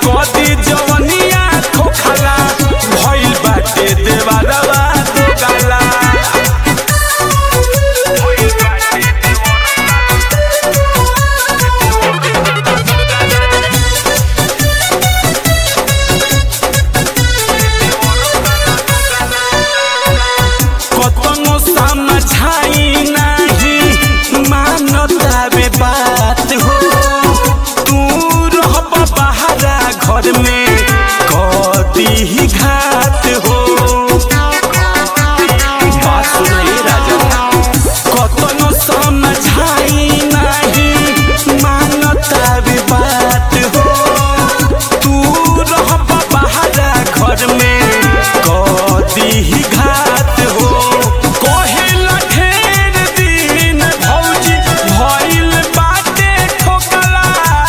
कदी जवनिया खोखला भइल बाटे देवारवा दो गाला कतनो समझाई नहीं मानता बे बात हो तू रहब बहरा घर में कदी ही घात हो बात सुनाई राजा कतनो समझाई नहीं मानता बे बात हो तू रहब बहरा घर में कदी ही घात हो कहेला ढेर दिन भौजी भइल बाटे ठोकला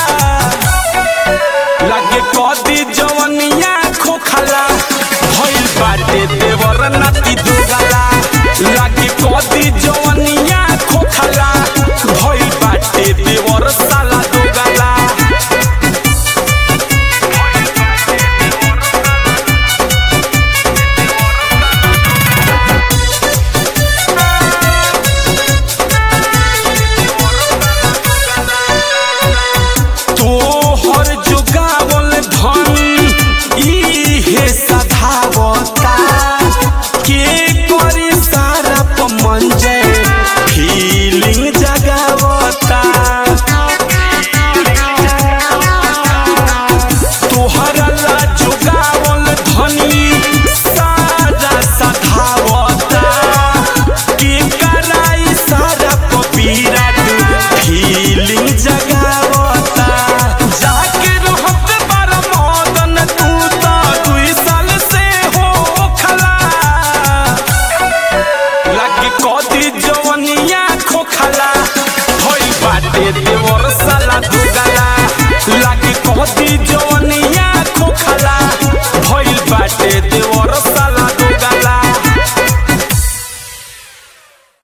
लागे कदी जवनिया खोखला भइल बाटे देवर नाती दोगला लागे कदी जवनिया खोखला भइल बाटे देवर साला दोगला तोहर जुगावल धन इहे सधावता के करी सारा पमंजय फीलिंग जगावता तोहरा ला जुगावल धनी सारा सधावता के कराई सारा पपीरा फीलिंग जगावता जाके रहत बार मदन तू तो दुई साल से हो खला लागे कदी जवनिया खोखला भइल बाटे देवर साला दुगला लागे कदी जवनिया